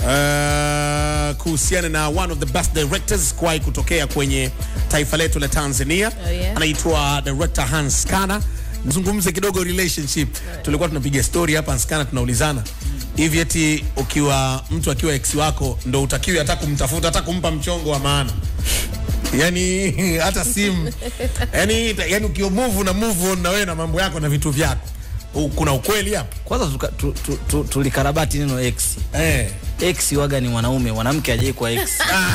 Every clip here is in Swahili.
uh, kuhusiana na one of the best directors kuwahi kutokea kwenye taifa letu la Tanzania Oh, yeah. anaitwa director Hans Kana. Nizungumze kidogo relationship. Tulikuwa tunapiga story hapa Hans Kana, tunaulizana hivi eti ukiwa mtu akiwa ex wako ndo utakiwi hata kumtafuta hata kumpa mchongo wa maana yani hata simu yani, yani ukiwa move na move on na wewe na mambo yako na vitu vyako U- kuna ukweli hapo Kwanza tuka- tu, tu, tu, tulikarabati neno ex. eh. Ex waga ni mwanaume, mwanamke hajai kuwa ex.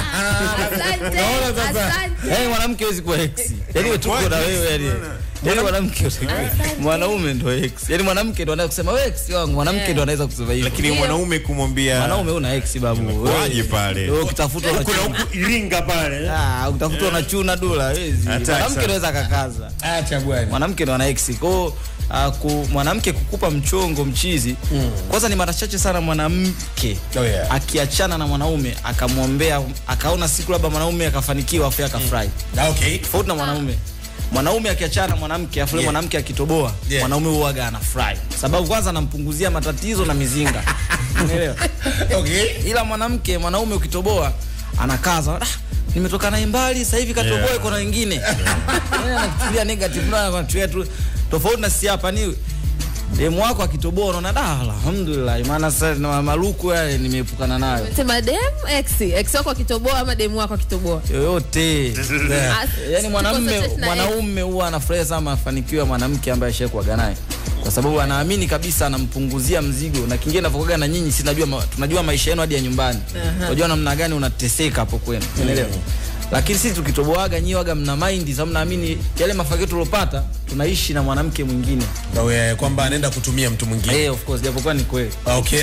Asante, Unaona sasa? asante. Yaani mwanamke hawezi kuwa ex. Yaani wewe tuko na wewe yani. Yaani mwanamke mwanaume ndo ex. Yaani mwanamke ndo anaweza kusema wewe ex wangu, mwanamke ndo anaweza kusema hivyo. lakini mwanaume kumwambia Mwanaume una ex babu. Waje pale. Wewe ukitafuta kuna unachuna. huku Iringa pale Ah, ukitafuta unachuna dola hawezi. Hatari Mwanamke sana. anaweza akakaza. acha bwana mwanamke ndo ana ex kwao uh, ku, mwanamke kukupa mchongo mchizi mm. kwanza ni mara chache sana mwanamke Oh, yeah. akiachana na mwanaume akamwombea akaona siku labda mwanaume akafanikiwa afu yeye akafurahi Ah, okay tofauti na mwanaume mwanaume akiachana na mwanamke afu yule Yeah. mwanamke akitoboa Yeah. mwanaume huaga anafurahi sababu kwanza anampunguzia matatizo na mizinga unaelewa okay ila mwanamke mwanaume ukitoboa anakaza ah, nimetoka naye mbali sasa hivi katoboa Yeah. iko na wengine Yeye anachukulia negative na anachukulia tu tofauti na si hapa ni demu wako akitoboa unaona da alhamdulillah maana sasa na maluku yale nimeepukana nayo Sema dem ex ex wako akitoboa ama demu wako akitoboa yoyote Ah, yani mwanamume tuko na ex. mwanaume huwa anafurahia sana mafanikio ya mwanamke ambaye ashakuaga naye kwa sababu anaamini kabisa anampunguzia mzigo na kingine navyokuaga na nyinyi si najua ma, tunajua maisha yenu hadi ya nyumbani unajua namna gani unateseka hapo kwenu unaelewa lakini sisi tukitoboaga nyi waga mna mind sababu naamini yale mafanikio tuliopata tunaishi na mwanamke mwingine Oh, yeah, kwamba anaenda kutumia mtu mwingine eh of course japokuwa ni kweli okay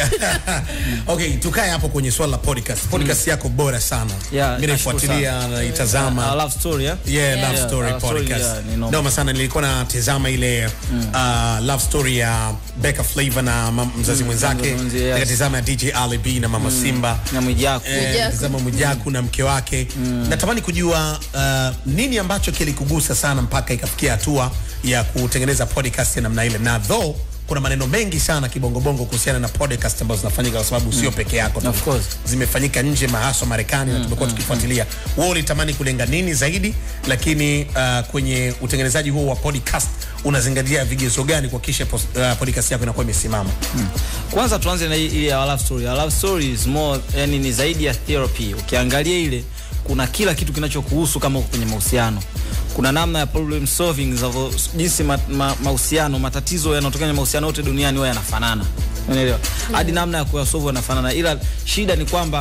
okay tukae hapo kwenye swala la podcast podcast yako bora sana Yeah, mimi nashukuru naifuatilia sana. naitazama Uh, love story yeah? Yeah, Yeah. love story Yeah, love story, podcast. yeah, ni noma. Noma sana nilikuwa natazama ile uh, love story ya Becca Flavor na mam- mzazi mwenzake. mzazi, yes. Nikatazama ya DJ Ali B na Mama Simba. na Mwijaku Eh, Mwijaku. tazama Mwijaku na mke wake. Natamani kujua uh, nini ambacho kilikugusa sana mpaka ikafikia hatua ya kutengeneza podcast ya namna ile. Na though kuna maneno mengi sana kibongobongo kuhusiana na podcast ambazo zinafanyika kwa sababu sio peke yako tu. Of course. zimefanyika nje mahaswa Marekani na tumekuwa tukifuatilia. Wewe ulitamani kulenga nini zaidi, lakini uh, kwenye utengenezaji huo wa podcast unazingatia vigezo gani kuhakikisha pos- uh, podcast yako inakuwa imesimama? kwanza tuanze na hii hii ya love story. Our love story is more yani ni zaidi ya therapy. Ukiangalia ile kuna kila kitu kinachokuhusu kama uko kwenye mahusiano. Kuna namna ya problem solving za jinsi ma, ma, mahusiano matatizo yanayotokana kwenye mahusiano yote duniani huwa yanafanana. Unaelewa? Hadi namna ya kuyasolve yanafanana. Ila shida ni kwamba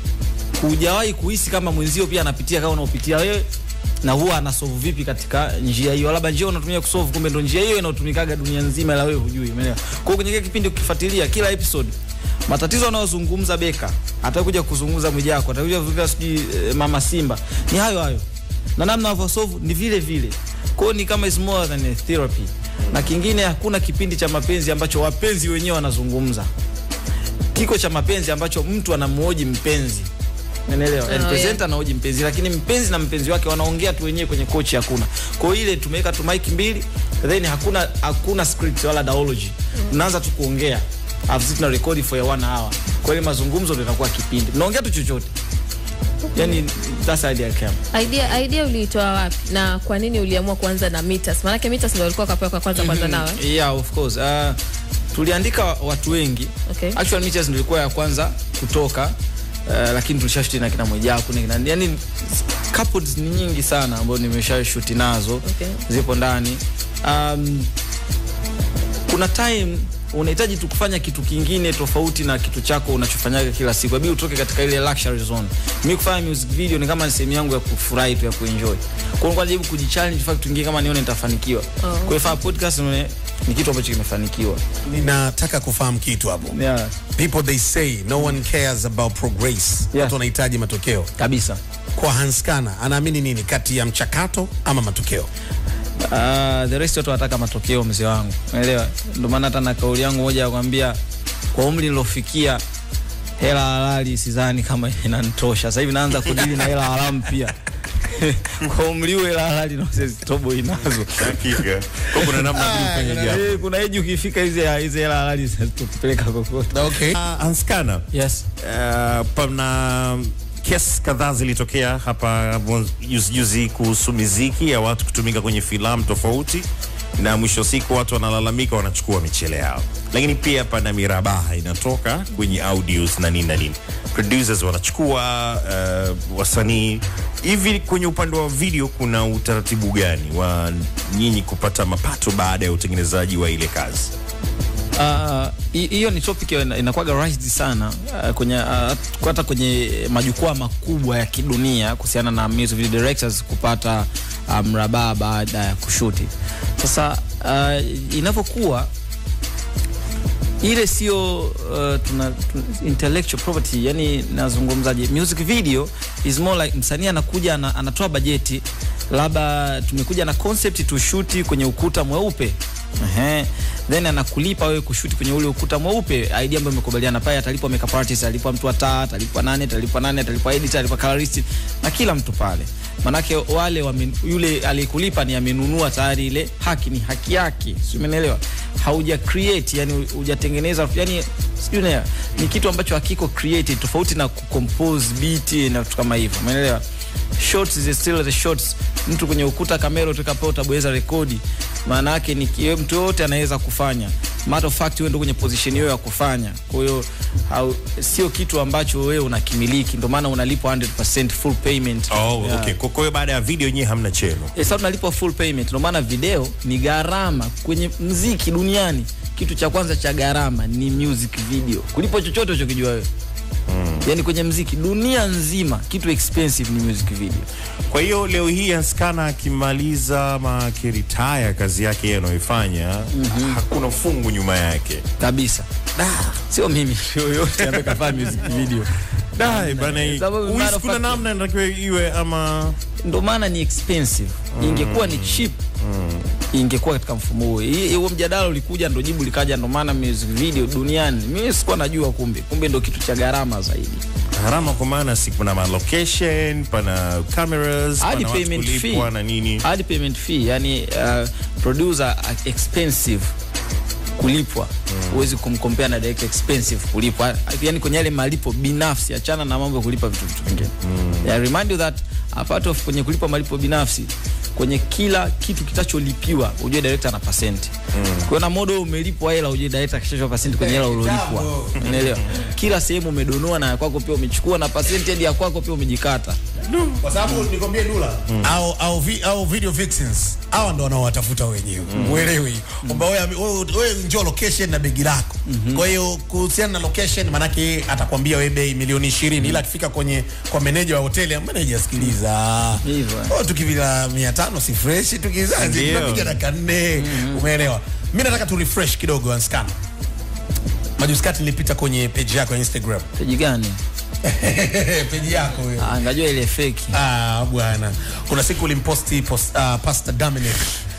hujawahi kuhisi kama mwenzio pia anapitia kama unaopitia wewe na huwa anasolve vipi katika njia hiyo, labda njia unatumia kusolve, kumbe ndo njia hiyo inayotumikaga dunia nzima, ila wewe hujui. Umeelewa? Kwa hiyo kwenye kile kipindi ukifuatilia kila episode matatizo anayozungumza Beka, atakuja kuzungumza Mwijaku, atakuja kuzungumza sijui eh, Mama Simba, ni hayo hayo na namna wanavyosolve ni vile vile. Kwa hiyo ni kama is more than a therapy. Na kingine, hakuna kipindi cha mapenzi ambacho wapenzi wenyewe wanazungumza kiko cha mapenzi ambacho mtu anamhoji mpenzi Unaelewa? Oh, Oh, yeah. presenter anahoji mpenzi lakini mpenzi na mpenzi wake wanaongea tu wenyewe kwenye kochi hakuna. Kwa hiyo ile tumeweka tu mic mbili then hakuna hakuna script wala dialogue. Tunaanza tu kuongea. Alafu sisi tuna record for a one hour. Kwa hiyo mazungumzo ndio inakuwa kipindi. Mnaongea tu chochote. Yaani that's the idea came. idea idea uliitoa wapi na kwa nini uliamua kuanza na Mitas? Maanake Mitas ndio walikuwa kapewa kwa kwanza kwanza nawe. Yeah, of course. Uh, tuliandika watu wengi. Okay. Actual Meeters ndio ilikuwa ya kwanza kutoka. Uh, lakini tulishashuti na kina Mwijaku na kina yani couples ni nyingi sana ambazo nimeshashuti nazo Okay. zipo ndani. Um, kuna time unahitaji tu kufanya kitu kingine tofauti na kitu chako unachofanyaga kila siku, inabidi utoke katika ile luxury zone. Mimi kufanya music video ni kama ni sehemu yangu ya kufurahi tu ya kuenjoy. Kwa hiyo nilikuwa najaribu kujichallenge kufanya kitu kingine kama nione nitafanikiwa. Kwa hiyo fanya podcast nione ni kitu ambacho kimefanikiwa. Ninataka kufahamu kitu hapo. Yeah, People they say no one cares about progress. Yeah. Watu wanahitaji matokeo. kabisa. Kwa Hans Kana anaamini nini kati ya mchakato ama matokeo? Uh, the rest watu wanataka matokeo mzee wangu. Unaelewa? Ndio maana hata na kauli yangu moja ya kwambia kwa umri nilofikia hela halali sidhani kama inanitosha. Sasa hivi naanza kudili na hela haramu pia. kwa umri ule la halali na sisi tobo inazo Hakika. Kwa kuna namna tu ufanye jambo. Eh, kuna eji ukifika hizi hizi hela halali zitakupeleka kokote okay. Ah, Anskana. yes Uh, pana kesi kadhaa zilitokea hapa mwanzo- juzi juzi kuhusu miziki ya watu kutumika kwenye filamu tofauti, na mwisho wa siku watu wanalalamika, wanachukua michele yao, lakini pia pana mirabaha inatoka kwenye audios na nini na nini, producers wanachukua uh, wasanii hivi. Kwenye upande wa video, kuna utaratibu gani wa nyinyi kupata mapato baada ya utengenezaji wa ile kazi? Ah, hi- hiyo ni topic ina- inakuwaga raised sana ah, kwenye ah, hata kwenye majukwaa makubwa ya kidunia kuhusiana na music video directors kupata ah, mrabaa baada ya kushuti. Sasa uh, inavyokuwa ile sio uh, tuna, tuna intellectual property yani nazungumzaje music video is more like msanii anakuja ana, anatoa bajeti labda tumekuja na concept tushuti kwenye ukuta mweupe Ehe. then anakulipa wewe kushuti kwenye ule ukuta mweupe idea ambayo imekubaliana pale atalipwa makeup artist atalipwa mtu wa taa atalipwa nane atalipwa nane atalipwa editor atalipwa colorist na kila mtu pale manake wale wame, yule aliyekulipa ni amenunua tayari ile haki ni haki yake si umeelewa hauja create yani hujatengeneza yani sijui unaelewa ni kitu ambacho hakiko created tofauti na kucompose beat na vitu kama hivyo umeelewa shots is still the shots mtu kwenye ukuta kamera utakapo utabweza rekodi maana yake ni ki- mtu yote anaweza kufanya matter of fact wewe ndio kwenye position hiyo ya kufanya kwa hiyo hau- sio kitu ambacho wewe unakimiliki ndio maana unalipwa 100% full payment Oh, Yeah. okay. Kwa kwa hiyo baada ya video nyinyi hamna cheno. Eh, sasa tunalipwa full payment. Ndio maana video ni gharama kwenye mziki duniani. Kitu cha kwanza cha gharama ni music video, kulipo chochote uchokijua wewe mm. Yani kwenye mziki dunia nzima kitu expensive ni music video. Kwa hiyo leo hii Anskana akimaliza ama akiritaya kazi yake yeye anayoifanya mm-hmm. hakuna fungu nyuma yake. kabisa. Sio mimi yoyote ambaye kafanya music video. Dai bana, hii- Sababu uhisi matter of kuna fact- namna inatakiwa iwe ama Ndio maana ni expensive. Ingekuwa ni cheap ingekuwa katika mfumo huo. Hii- Huo mjadala ulikuja, ndo jibu likaja, ndo maana music video duniani mimi sikuwa najua, kumbe kumbe ndo kitu cha gharama zaidi. gharama, kwa maana si kuna ma location, pana cameras, hadi pana watu payment fee kulipwa na nini. hadi payment fee yani uh, producer uh, expensive kulipwa huwezi kumkompea na direct expensive kulipwa yani kwenye yale malipo binafsi achana na mambo ya kulipa vitu vitu vingine yeah, remind you that apart of kwenye kulipa malipo binafsi kwenye kila kitu kitacholipiwa ujue director ana pasenti mm. kwa na modo umelipwa hela ujue director kishachwa pasenti kwenye hela ulolipwa unaelewa kila sehemu umedonoa na ya kwako pia umechukua na pasenti hadi ya kwako pia umejikata kwa sababu nikwambie Dula au, au, vi, au video vixens hawa ndo wanaowatafuta wenyewe uelewe hiyo kwamba wewe wewe- wewe njoo location na begi lako kwa hiyo kuhusiana na location manake atakwambia wewe bei milioni 20 ila akifika kwenye kwa meneja wa hoteli meneja sikiliza Hivyo. oh, tukivila 500 si fresh tukizazi Ndio. tunapiga dakika nne umeelewa mimi nataka tu refresh kidogo anscan majuzi kati nilipita kwenye page yako ya Instagram peji gani page yako hiyo Ah, ngajua ile feki Ah, bwana kuna siku ulimposti post, uh, Pastor Dominic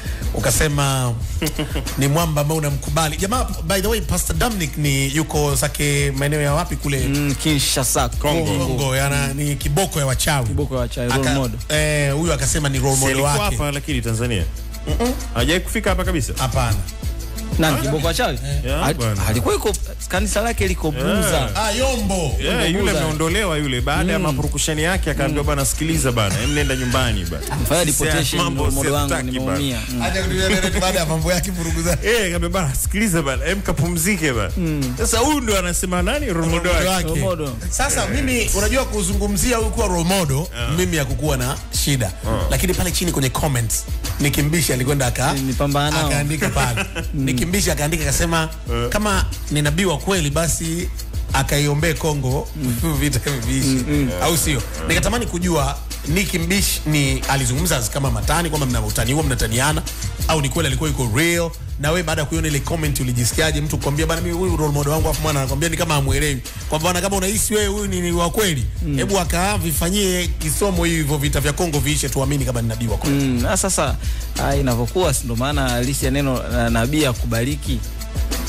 ukasema ni mwamba ambao unamkubali jamaa by the way Pastor Dominic ni yuko zake maeneo ya wapi kule mm, Kinshasa Kongo, Kongo yana ni kiboko ya wachawi Kiboko ya wachawi, role Aka- model. eh, huyu akasema ni role Si model alikuwa wake hapa lakini Tanzania hajai kufika hapa kabisa. hapana nani kiboko wa chawi Yeah, Al- bwana. alikuwa iko kanisa lake liko Buza ah Yombo Yeah, yule Buza. ameondolewa yule baada ya mapurukushani yake akaambiwa bana, sikiliza bana, em nenda nyumbani bana. fanya Sisi deportation mambo role model wangu siyataki bana. nimeumia Mm. acha kutumia neno baada ya mambo yake vurugu zake Eh, kaambia bana, sikiliza bana, em kapumzike bana. Sasa huyu ndo anasema nani role model Role wake. wake. Role model. Sasa mimi unajua kuzungumzia huyu kuwa role model mimi hakukuwa na shida lakini pale chini kwenye comments Nikimbishi alikwenda aka Nilipambana nao. akaandika pale Nikimbishi akaandika akasema kama ni nabii wa kweli basi akaiombee Kongo vita viishi au sio? Nikatamani kujua Nicki Mbishi ni alizungumza kama matani kwamba mna utani huo mnataniana au ni kweli alikuwa yuko real na wewe baada ya kuiona ile comment ulijisikiaje mtu kukwambia bana mimi huyu role model wangu afu mwana anakwambia ni kama hamuelewi kwamba bana kama unahisi wewe huyu ni, ni wa kweli hebu akaa vifanyie kisomo hivyo vita vya Kongo viishe tuamini kama ni nabii wa kweli Mm, na sasa ah, inavyokuwa si ndo maana halisi ya neno la nabii akubariki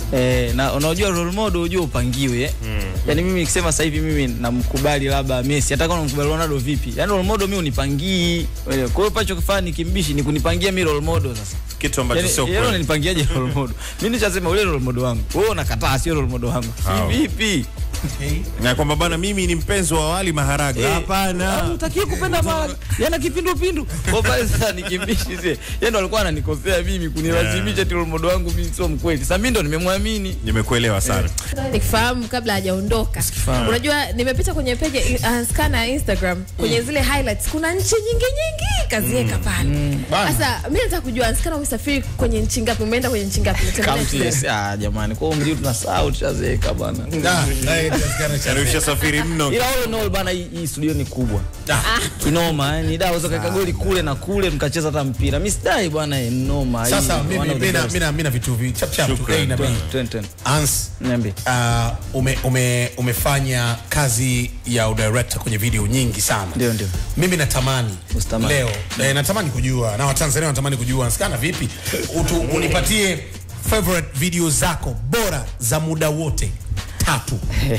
Eh, na unajua role model unajua upangiwe eh? mm. Yaani mimi nikisema sasa hivi mimi namkubali labda Messi hata kama namkubali Ronaldo vipi? Yaani role model mimi unipangii. Wewe, Kwa hiyo pacho kifaa ni kimbishi ni kunipangia mimi role model sasa. kitu ambacho Yaani sio yeye kweli. unanipangiaje role model? Mimi nishasema ule role model wangu. Wewe unakataa sio role model wangu. Hao. Vipi? na kwamba bana mimi ni mpenzi wa wali maharage hapana Utakie kupenda mara yana kipindupindu. Kwa pale sasa nikimbishi sie. Yeye ndo alikuwa ananikosea mimi kunilazimisha ati role model wangu mimi sio mkweli. Sasa mimi ndo nimemwamini. nimekuelewa sana nikifahamu kabla hajaondoka unajua nimepita kwenye peji uh, skana ya instagram kwenye zile highlights kuna nchi nyingi nyingi kaziweka pale Bana. sasa mi nataka kujua skana umesafiri kwenye nchi ngapi umeenda kwenye nchi ngapi Umetembelea County nchi yes. Ah, jamani kwa umri tunasahau tushazeka bana. Ah, eh, Askana cha- Yaani ushasafiri mno ila all in all bana hii hii studio ni kubwa kinoma yani da waweza kaweka goli kule na kule mkacheza hata mpira mi sidai bwana eh, noma hii sasa one mimi of the mina- best. mina mina vitu vi chap chap tu Shukran. A na B. Twen- twen. Ans Niambie. uh, ume, ume, umefanya kazi ya udirector kwenye video nyingi sana Ndio, ndio. mimi natamani Usitamani. leo eh, natamani kujua na watanzania wanatamani kujua nsikana vipi Utu, unipatie favorite video zako bora za muda wote tatu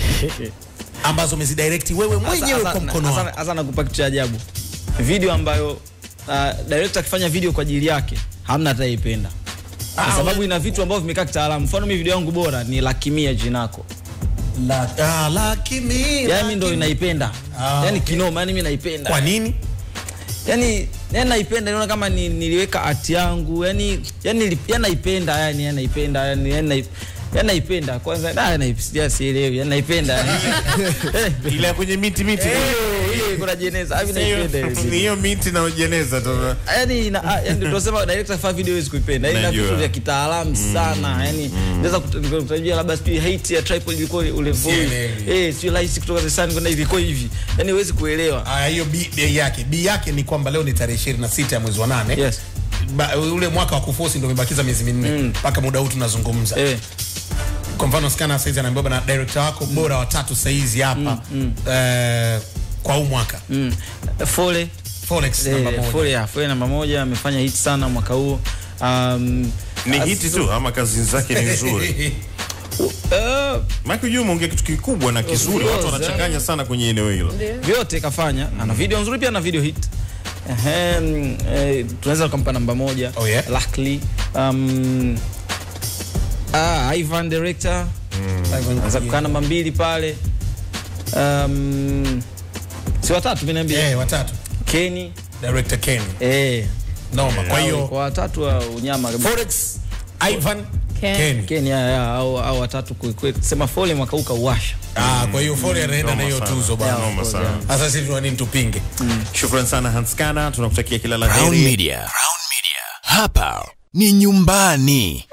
ambazo umezidirect wewe mwenyewe Sasa- kwa mkono sasa- wako sasa nakupa kitu cha ajabu video ambayo uh, director akifanya video kwa ajili yake hamna ataipenda kwa Ah, sababu we- ina vitu ambavyo vimekaa kitaalamu mfano mi video yangu bora ni lakimia jinako la, ah, laki mi, yani mi ndo laki mi. inaipenda Ah, yani okay. kinoma yani mi naipenda kwa nini yani yani naipenda naona kama ni, niliweka art yangu yani yani nili- yani naipenda yani yani naipenda yani yani naip- yani naipenda kwanza da naipenda sielewi yani naipenda yani Eh, ile ya kwenye miti miti eh, ile kuna jeneza hivi naipenda ile ni video. hiyo miti na ujeneza tu yani na- ah, yani tunasema director fa video hawezi kuipenda yani na Najua. vitu vya kitaalamu sana yani naweza kut- kutajia labda sijui height ya tripod ilikuwa ule Sielewi. eh sio rahisi kutoka zesani kwenda hivi ilikuwa hivi yani huwezi kuelewa Aya, hiyo B, B yake B yake ni kwamba leo ni tarehe 26 ya mwezi wa nane Yes. ba, ule mwaka wa kufosi ndio umebakiza miezi minne mpaka muda huu tunazungumza eh kwa mfano skana saizi anaambiwa bana director wako bora watatu saizi hapa eh, kwa huu mwaka mm. Fole Forex namba Eh, moja Fole ya Fole namba moja amefanya hit sana mwaka huu. Um, ni as- hiti tu ama kazi zake ni nzuri eh, maki ujua umeongea kitu kikubwa na kizuri watu course, wanachanganya sana kwenye eneo hilo vyote kafanya. Ana video nzuri pia na video hit. Ehem, eh, tunaweza kumpa namba moja. Oh, yeah? Luckily. Um, ah, Ivan director anaweza kukaa namba mbili pale. Um, si watatu mimi naambia. Eh, watatu Kenny. director Ken Eh. noma kwa hiyo kwa watatu wa unyama kabisa. Forex Ivan Ken. Ken Ken ya, ya, au, au watatu kweli sema Fole mwaka huu kauwasha. ah kwa hiyo Fore anaenda na Noma hiyo sana. tuzo bana Noma sana. sasa sisi tuna nini tupinge shukran sana hanskana tunakutakia kila la Crown heri Media. Crown Media. Hapa ni nyumbani.